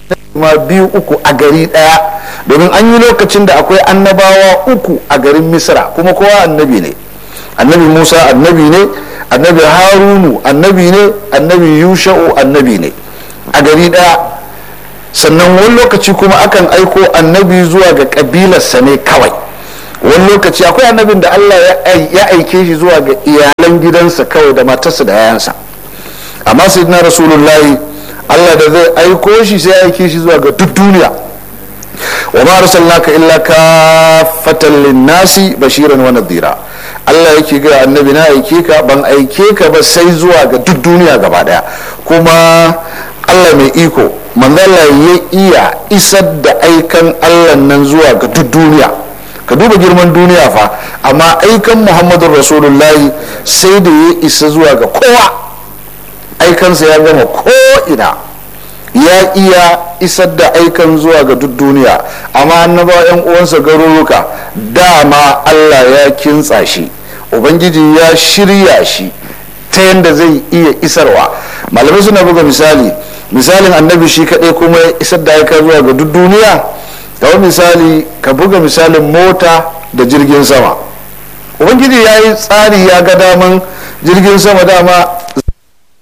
ma biyu uku a gari daya domin an yi lokacin da akwai annabawa uku a garin misra kuma kowa annabi ne annabi musa annabi ne annabi harunu annabi ne annabi yusha'u annabi ne a gari daya sannan wani lokaci kuma akan aiko annabi zuwa ga kabilarsa ne kawai wani lokaci akwai annabin da allah ya aike shi zuwa ga iyalan gidansa kawai da matarsa da yayansa amma sayyidina rasulullahi allah da zai aiko shi sai aike shi zuwa ga duk duniya wa ma arsalnaka illa kafatan linnasi bashiran wa nadhira Allah yake ga annabi na aike ka ban aike ka ba sai zuwa ga duk duniya gaba daya kuma Allah mai iko manzala ya iya isar da aikan Allah nan zuwa ga duk duniya ka duba girman duniya fa amma aikan muhammadun rasulullahi sai da ya isa zuwa ga kowa aikansa ya gama ko'ina ya iya isar da aikan zuwa ga duk duniya amma annaba yan uwansa garuruka dama allah ya kintsa shi ubangiji ya shirya shi ta yadda zai iya isarwa malamai suna buga misali misalin annabi shi kaɗai kuma ya isar da aika zuwa ga duk duniya kamar misali ka buga misalin mota da jirgin sama ubangiji ya yi tsari ya ga daman jirgin sama dama